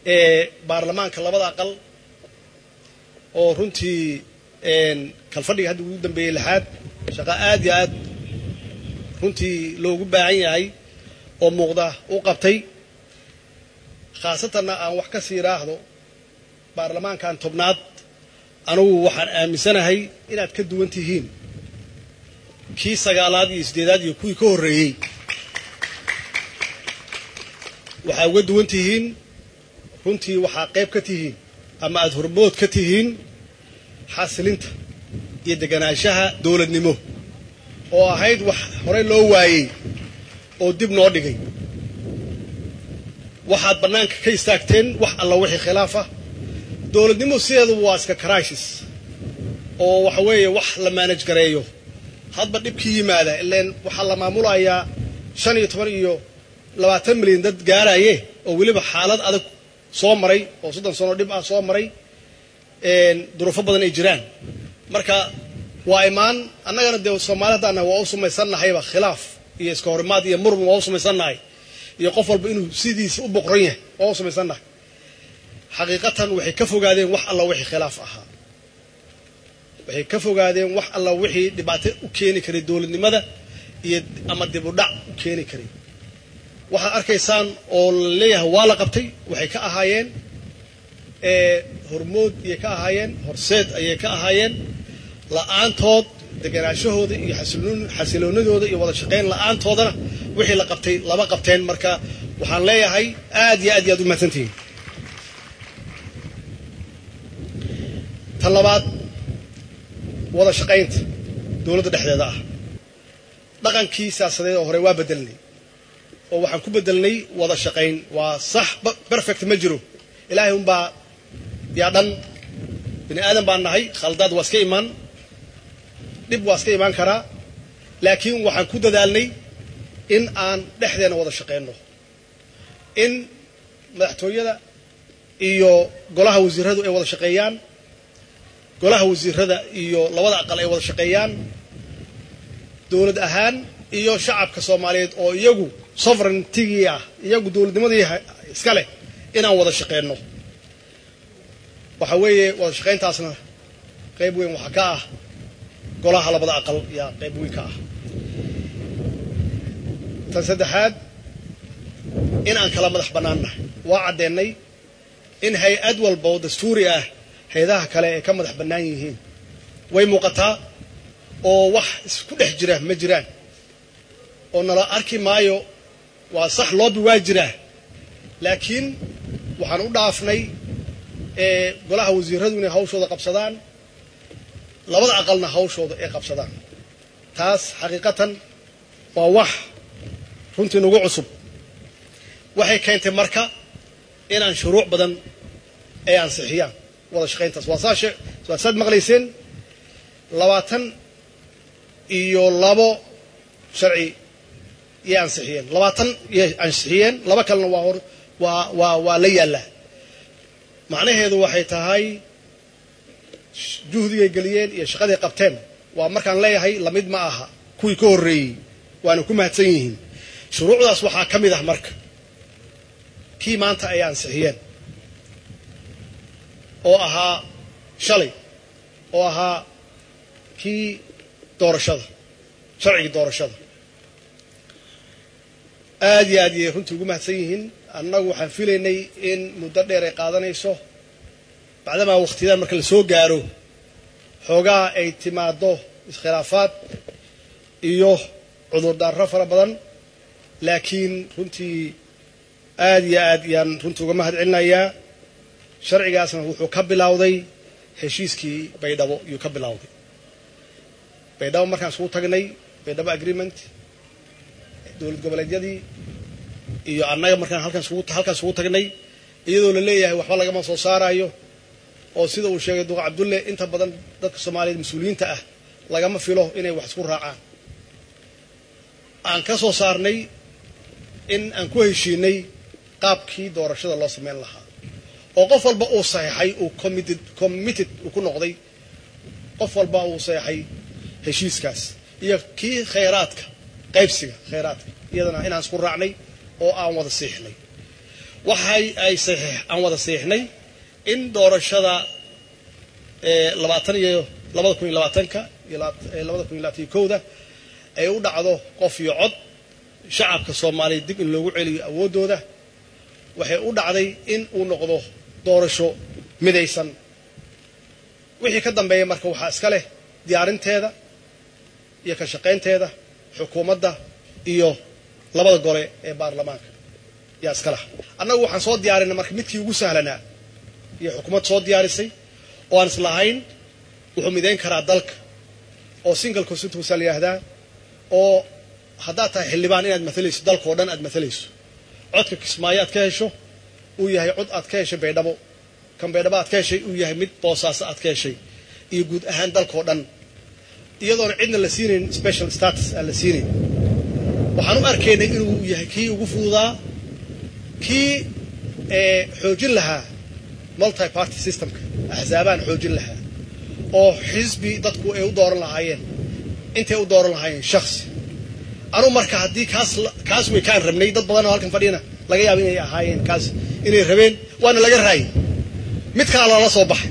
ee baarlamaanka labada aqal oo runtii kalfadhiga hadda ugu dambeeyey lixaad shaqo aad iyo aad runtii loogu baahan yahay oo muuqda u qabtay khaasatanna aan wax ka sii raahdo baarlamaankan tobnaad anugu waxaan aaminsanahay inaad ka duwan tihiin kii sagaalaad iyo siddeedaad iyo kuwii ka horreeyey waxaa uga duwan tihiin runtii waxaa qayb ka tihiin ama aada hormood ka tihiin xasilinta iyo deganaanshaha dowladnimo oo ahayd wax horey loo waayey oo dib noo dhigay waxaad bannaanka ka istaagteen wax alla wixii khilaaf ah dowladnimo sideeduba waa iska crisis oo waxa weeye wax la maanaj gareeyo hadba dhibkii yimaada ileen waxaa la maamulayaa shan iyo toban iyo labaatan milyan dad gaaraye oo weliba xaalad adag soo maray oo soddon sano dhib ah soo maray duruufo badan ay jiraan marka waa imaan annagana dee soomaali haddaan nahay waa u sumaysannahayba khilaaf iyo iska horimaad iyo murmun waa u sumaysannahay iyo qof walba inuu sidiisa u boqran yahay waa u sumaysannahay xaqiiqatan waxay ka fogaadeen wax alla wixii khilaaf ahaa waxay ka fogaadeen wax alla wixii dhibaato u keeni karay dowladnimada iyo ama dib u dhac u keeni karay waxaad arkaysaan oo la leeyahay waa la qabtay waxay ka ahaayeen hormood ayay ka ahaayeen horseed ayay ka ahaayeen la'aantood deganaashahooda iyo xasiloonadooda iyo wada shaqayn la'aantoodana wixii la qabtay lama qabteen marka waxaan leeyahay aad iyo aad iyo aad u mahadsantihiin tan labaad wada shaqaynta dowladda dhexdeeda ah dhaqankii siyaasadeed oo hore waa bedelnay oo waxaan ku bedelnay wada shaqayn waa sax perfect ma jiro ilaahay unbaa yaa dhan bini aadan baan nahay khaldaad waa iska imaan dhib waa iska imaan karaa laakiin waxaan ku dadaalnay in aan dhexdeena wada shaqayno in madaxtooyada iyo golaha wasiiradu ay wada shaqeeyaan golaha wasiirada iyo labada aqal ay wada shaqeeyaan dowlad ahaan iyo shacabka soomaaliyeed oo iyagu sovereigntigii ah iyagu dowladnimadii iska leh inaan wada shaqeyno waxa weeye wada shaqayntaasna qayb weyn waxaa ka ah golaha labada aqal yaa qayb weyn ka ah tan saddexaad in aan kala madax bannaannahay waa caddeennay in hay-ad walba oo dastuuri ah hay-adaha kale ay ka madax bannaan yihiin way muuqataa oo wax isku dhex jira ma jiraan oo nala arki maayo waa sax loobi waa jiraa laakiin waxaan u dhaafnay golaha wasiiradu inay hawshooda qabsadaan labada aqalna hawshooda ay qabsadaan taas xaqiiqatan waa wax runtii nagu cusub waxay keentay marka inaan shuruuc badan ay ansixiyaan wada shaqayntaas waa saa waa saad maqlayseen labaatan iyo labo sharci yay ansixiyeen labaatan yay ansixiyeen laba kalena waa hor waa waa waa la yaallaa macnaheedu waxay tahay juhdigay geliyeen iyo shaqaday qabteen waa markaan leeyahay lamid ma aha kuwii ka horreeyey waana ku mahadsan yihiin shuruucdaas waxaa ka mid ah marka kii maanta ay ansixiyeen oo ahaa shalay oo ahaa kii doorashada sharcigii doorashada aad iyo aad iyay runtii ugu mahadsan yihiin annagu waxaan filaynay in muddo dheer ay qaadanayso bacdamaa wakhtiyadan marka la soo gaaro xoogaa ay timaaddo iskhilaafaad iyo cudurdaarro fara badan laakiin runtii aad iyo aad yaan runtii uga mahad celinayaa sharcigaasna wuxuu ka bilowday heshiiskii baydhabo yuu ka bilowday baydhabo markaan isugu tagnay baydhabo agreement dowlad goboleedyadii iyo annaga markaan halkaan isugu tagnay iyadoo la leeyahay waxba lagama soo saarayo oo sida uu sheegay duqa cabdulle inta badan dadka soomaaliyeed mas-uuliyiinta ah lagama filo inay wax isku raacaan aan ka soo saarnay in aan ku heshiinay qaabkii doorashada loo samayn lahaa oo qof walba uu saxeixay uu committed committed uu ku noqday qof walba uu saxeixay heshiiskaas iyo kii khayraadka qaybsiga khayraadka iyadana inaan isku raacnay oo aan wada siixnay waxay ay saxiix aan wada saxiixnay in doorashada labaatan iyo labada kun iyo labaatanka iyo labada kun iyo labaatan iyo kowda ay u dhacdo qof iyo cod shacabka soomaaliyeed dib in loogu celiyo awooddooda waxay u dhacday in uu noqdo doorasho midaysan wixii ka dambeeya marka waxaa iska leh diyaarinteeda iyo ka shaqaynteeda xukuumadda iyo labada gole ee baarlamaanka yaa iska laha annagu waxaan soo diyaarinay marka midkii ugu sahlanaa iyo xukuumad soo diyaarisay oo aan islahayn wuxuu midayn karaa dalka oo single constituency la yidhaahdaa oo haddaad tahay xildhibaan inaad matalayso dalka oo dhan aad matalayso codka kismaayo aad ka hesho uu yahay cod aad ka heshay baydhabo kan baydhabo aad ka heshay uu yahay mid boosaaso aad ka heshay iyo guud ahaan dalka oo dhan iyadoona cidna la siinayn special status aan la siinayn waxaan u arkaynay inuu yahay kii ugu fududaa kii xoojin lahaa multi party systemka axsaabaan xoojin lahaa oo xisbi dadku ay u dooran lahaayeen intay u dooran lahaayeen shaksi anugu marka haddii kaas kaas way kaan rabnay dad badan oo halkan fadhiyana laga yaaba inay ahaayeen kaas inay rabeen waana laga raayay mid kala loola soo baxay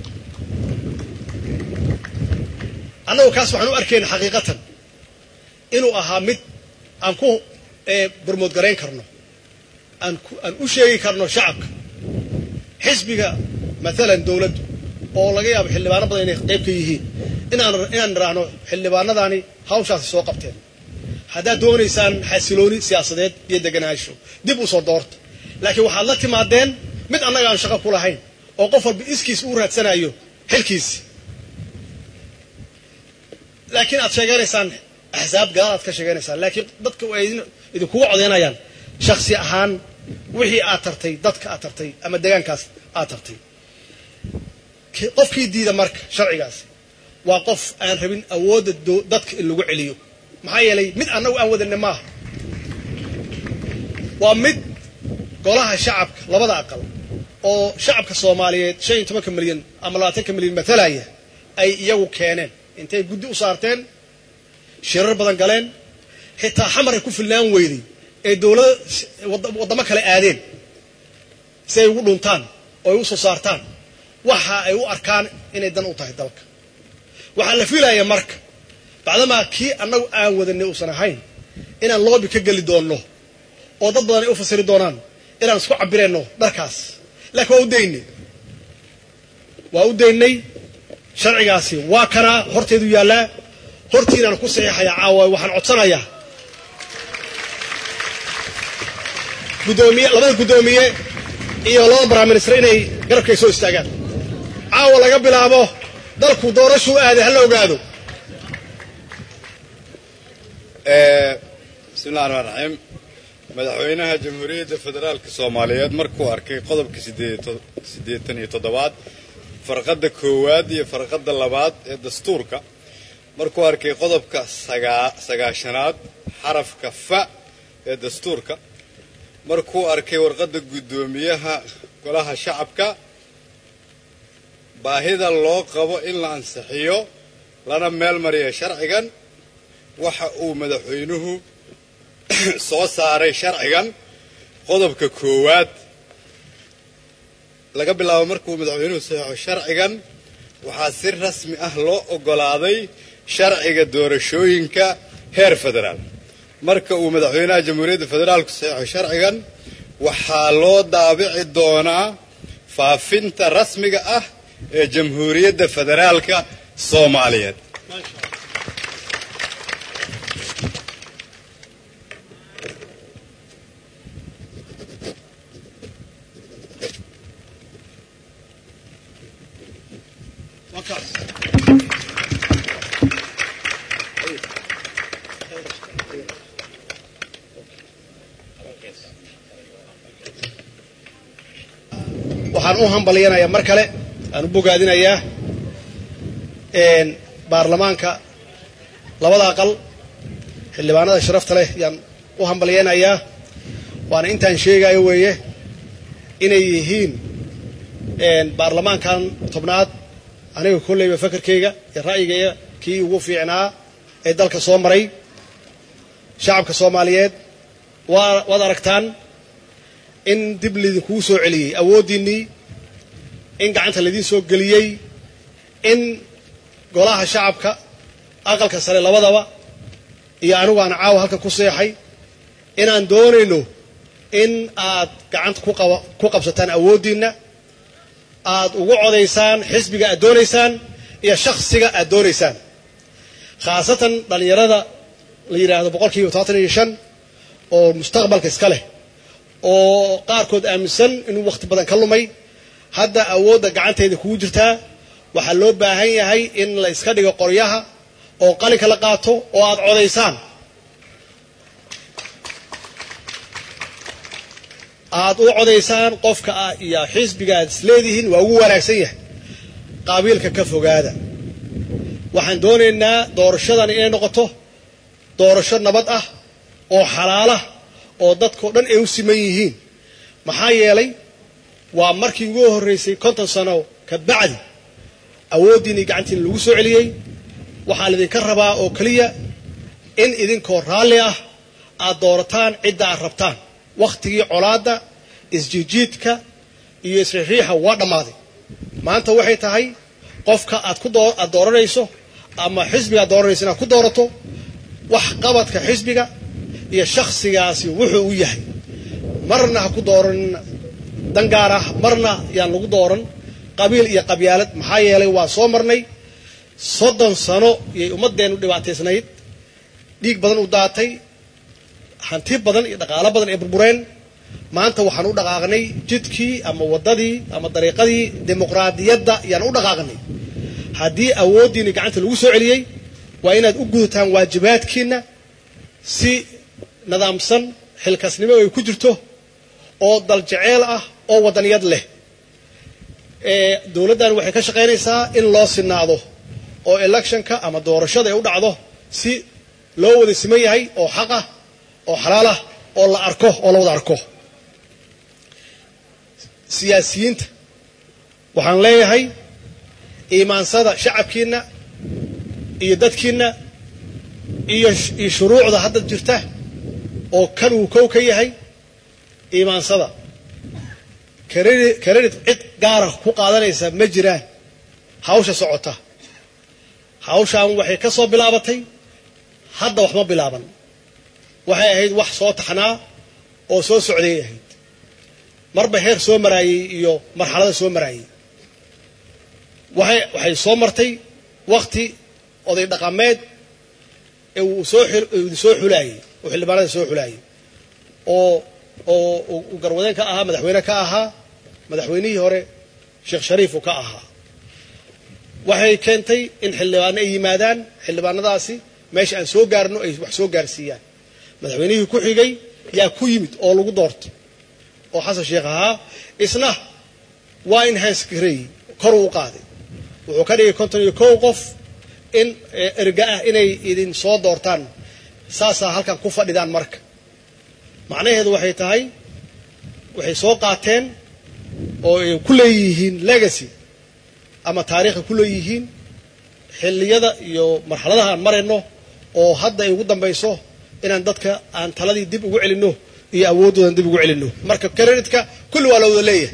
annagu kaas waxaan u arkayna xaqiiqatan inuu ahaa mid aan ku barmood garayn karno aan aan u sheegi karno shacabka xisbiga maalan dowladdu oo laga yaabo xildhibaano badan inay qayb ka yihiin inaan inaan niraahno xildhibaanadaani hawshaasi soo qabteen haddaad doonaysaan xasilooni siyaasadeed iyo deganaansho dib u soo doorta laakiin waxaad la timaadeen mid annaga aan shaqo ku lahayn oo qof walba iskiis uu raadsanayo xilkiisi laakiin aad sheeganaysaan axsaab gadaal aad ka sheeganaysaan laakiin dadka ay idinkugu codaynayaan shaksi ahaan wixii aad tartay dadka aad tartay ama deegaankaas aad tartay qofkii diida marka sharcigaasi waa qof aan rabin awoodda dadka in lagu celiyo maxaa yeelay mid annagu aan wadanne maaha waa mid golaha shacabka labada aqal oo shacabka soomaaliyeed shan iyo tobanka milyan ama labaatanka milyan matalaya ay iyagu keeneen intay guddi u saarteen shirar badan galeen xitaa xamaray ku filnaan weyday ee dowlada waddamo kale aadeen si ay ugu dhuntaan oo ay u soo saartaan waxa ay u arkaan inay dan u tahay dalka waxaa la fiilaya marka bacdamaa kii annagu aan wadanay uusan ahayn inaan loobi ka geli doonno oo dad badan ay u fasiri doonaan inaan isku cabirayno dharkaas laakiin waa u daynay waa u daynay sharcigaasi waa kanaa horteedu yaallaa hortiinaan ku saxiixayaa caawa waxaan codsanayaa gudoomiye labada guddoomiye iyo labada baraminister inay garabkay soo istaagaan caawa laga bilaabo dalku doorashuu aaday ha la ogaado bismillahi raxmaan raxiim madaxweynaha jamhuuriyadda federaalka soomaaliyeed markuu arkay qodobka siddeetan iyo toddobaad farqadda koowaad iyo farqadda labaad ee dastuurka markuu arkay qodobka sagaashanaad xarafka fa ee dastuurka markuu arkay warqadda guddoomiyaha golaha shacabka baahida loo qabo in la ansixiyo lana meel mariya sharcigan waxa uu madaxweynuhu soo saaray sharcigan qodobka koowaad laga bilaabo markuu madaxweynuhu saxeixo sharcigan waxaa si rasmi ah loo oggolaaday sharciga doorashooyinka heer federaal marka uu madaxweynaha jamhuuriyadda federaalku saxeixo sharcigan waxaa loo daabici doonaa faafinta rasmiga ah ee jamhuuriyadda federaalka soomaaliyeed waxaan u hambalyanayaa mar kale aan u bogaadinayaa baarlamaanka labada aqal xildhibaanada sharafta leh yaan u hambalyanayaa waana intaan sheegayo weeye inay yihiin baarlamaankan tobnaad aniga kolleyba fakarkayga iyo ra'yigayga kii ugu fiicnaa ee dalka soo maray shacabka soomaaliyeed waa waad aragtaan in dib laydinkugu soo celiyey awooddiinnii in gacanta laydiin soo geliyey in golaha shacabka aqalka sare labadaba iyo anigu aan caawa halkan ku seexay inaan doonayno in aad gacanta ku qabsataan awooddiinna aad ugu codaysaan xisbiga aad doonaysaan iyo shakhsiga aad doonaysaan khaasatan dhallinyarada la yidhaahdo boqol kiiba todobaatan iyo shan oo mustaqbalka iska leh oo qaarkood aaminsan inuu wakhti badan ka lumay hadda awoodda gacanteeda kugu jirtaa waxaa loo baahan yahay in la iska dhigo qoryaha oo qalinka la qaato oo aad codaysaan aad u codaysaan qofka ah iyo xisbiga aad isleedihiin waa ugu wanaagsan yahay qaabiilka ka fogaada waxaan doonaynaa doorashadan inay noqoto doorasho nabad ah oo xalaalah oo dadkao dhan ay u siman yihiin maxaa yeelay waa markii ugu horraysay konton sano ka bacdi awooddiinii gacantiina lagu soo celiyey waxaa laydinka rabaa oo keliya in idinkoo raalli ah aad doorataan cidda aad rabtaan wakhtigii colaadda isjiijiidka iyo isriixriixa waa dhammaaday maanta waxay tahay qofka aad ku aad dooranayso ama xisbiga aad dooranayso inaad ku doorato wax qabadka xisbiga iyo shakhsigaasi wuxuu u yahay marna ha ku dooran dan gaar ah marna yaan lagu dooran qabiil iyo qabyaalad maxaa yeelay waa soo marnay soddon sano iyay ummaddeennu dhibaataysnayd dhiig badan u daatay hanti badan iyo dhaqaalo badan ay burbureen maanta waxaan u dhaqaaqnay jidkii ama waddadii ama dariiqadii dimuqraadiyadda yaan u dhaqaaqnay haddii awooddiinni gacanta lagu soo celiyey waa inaad u gudataan waajibaadkiinna si nidaamsan xilkasnimo ay ku jirto oo daljeceel ah oo waddaniyad leh dowladdan waxay ka shaqaynaysaa in loo sinaado oo electionka ama doorashada ay u dhacdo si loo wada siman yahay oo xaq ah oo xalaal ah oo la arko oo la wada arko siyaasiyiinta waxaan leeyahay iimaansada shacabkiinna iyo dadkiinna iyo iyo shuruucda hadda jirta oo kan uu kow ka yahay iimaansada karedit cid gaara ku qaadanaysa ma jiraan hawsha socota hawshaan waxay ka soo bilaabatay hadda wax ma bilaaban waxay ahayd wax soo taxnaa oo soo socday ahayd marba heer soo maraayey iyo marxalada soo maraayey waxay waxay soo martay wakti oday dhaqameed ee uu soo soo xulaayey oo xildhibaanada soo xulaayey oo oo uu garwadeen ka ahaa madaxweyne ka ahaa madaxweynihii hore sheekh shariifu ka ahaa waxay keentay in xildhibaano ay yimaadaan xildhibaanadaasi meesha aan soo gaarno ay wax soo gaarsiiyaan madaxweynihii ku xigay yaa ku yimid oo lagu doortay oo xasan sheekh ahaa isna waa in hansgareey kor uu qaaday wuxuu ka dhigay konton iyo kow qof in erga ah inay idin soo doortaan saasaa halkan ku fadhidaan marka macnaheedu waxay tahay waxay soo qaateen oo ay ku leeyihiin legacy ama taariikha ku leeyihiin xilliyada iyo marxaladaha aan marayno oo hadda ay ugu dambayso inaan dadka aan taladii dib ugu celinno iyo awooddoodan dib ugu celinno marka kreditka kulli waa la wada leeyahay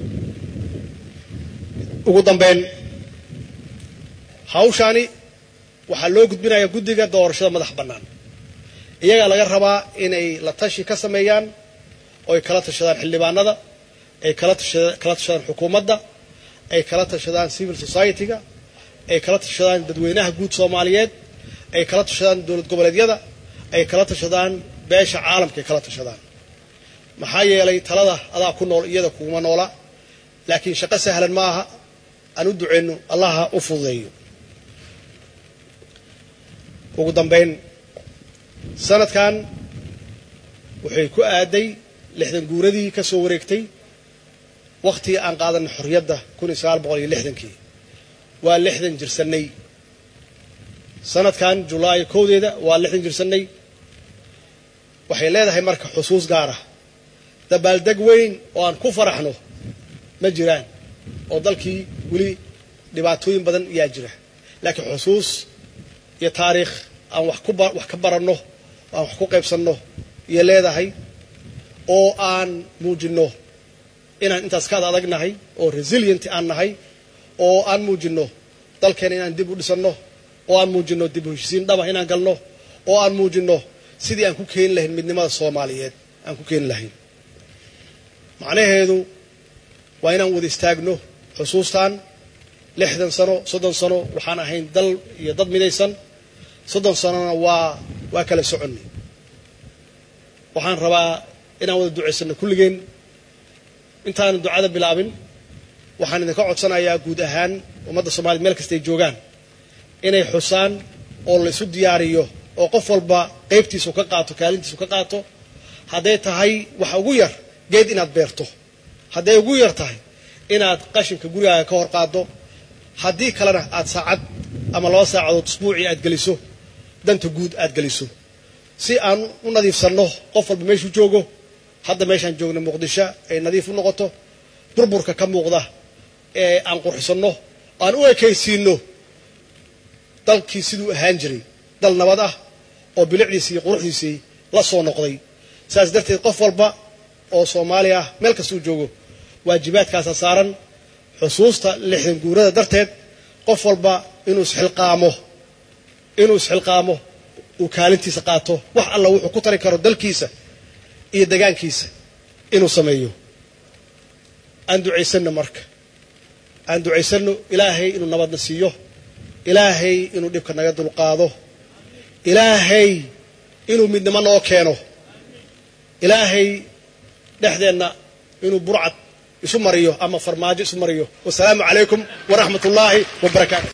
ugu dambeyn hawshaani waxaa loo gudbinayaa guddiga doorashada madax bannaan iyagaa laga rabaa inay la tashi ka sameeyaan oo ay kala tashadaan xildhibaanada ay kala kala tashadaan xukuumadda ay kala tashadaan civil society-ga ay kala tashadaan dadweynaha guud soomaaliyeed ay kala tashadaan dowlad goboleedyada ay kala tashadaan beesha caalamka ay kala tashadaan maxaa yeelay talada adaa ku nool iyada kuguma noola laakiin shaqo sahlan ma aha aan u duceyno allaha u fududeeyo ugu dambayn sanadkan waxay ku aaday lixdan guuradii ka soo wareegtay wakhtigii aan qaadanay xorriyadda kun iyo sagaal boqol iyo lixdankii waa lixdan jirsannay sanadkan julaay kowdeeda waa lixdan jirsannay waxay leedahay marka xusuus gaar ah dabaaldeg weyn oo aan ku faraxno ma jiraan oo dalkii weli dhibaatooyin badan yaa jira laakiin xusuus iyo taariikh aan wax ku wax ka baranno oo aan wax ku qaybsanno iyo leedahay oo aan muujinno inaan intaas ka ad adagnahay oo resilient aan nahay oo aan muujinno dalkeena inaan dib u dhisanno oo aan muujinno dib u heshisiin dhaba inaan galno oo aan muujinno sidii aan ku keeni lahayn midnimada soomaaliyeed aan ku keeni lahayn macnaheedu waa inaan wada istaagno xusuustan lixdan sano soddon sano waxaan ahayn dal iyo dad midaysan soddon sanona waa waa kala soconnay waxaan rabaa inaan wada ducaysanno kulligeen intaanan ducada bilaabin waxaan idinka codsanayaa guud ahaan ummadda soomaliya meel kastay joogaan inay xusaan oo la isu diyaariyo oo qof walba qaybtiisu ka qaato kaalintiisu ka qaato hadday tahay waxa ugu yar geed inaad beerto hadday ugu yar tahay inaad qashinka gurigaaga ka hor qaaddo haddii kalena aad saacad ama laba saacadood usbuucii aad geliso danta guud aad geliso si aan u nadiifsanno qof walba meeshuu joogo hadda meeshaan joogna muqdisho ay nadiif u noqoto burburka ka muuqda ee aan qurxisanno aan u ekaysiinno dalkii siduu ahaan jiray dal nabad ah oo bilicdiisii iyo quruxdiisii la soo noqday saas darteed qof walba oo soomaali ah meel kastuu joogo waajibaadkaasa saaran xusuusta lixdan guurada darteed qof walba inuu isxilqaamo inuu isxilqaamo uu kaalintiisa qaato wax alla wuxuu ku tari karo dalkiisa iyo degaankiisa inuu sameeyo aan ducaysanno marka aan ducaysanno ilaahay inuu nabadna siiyo ilaahay inuu dhibka naga dulqaado ilaahay inuu midnimo noo keeno ilaahay dhexdeenna inuu burcad isu mariyo ama farmaajo isu mariyo wasalaamu calaykum waraxmat ullaahi wabarakaatu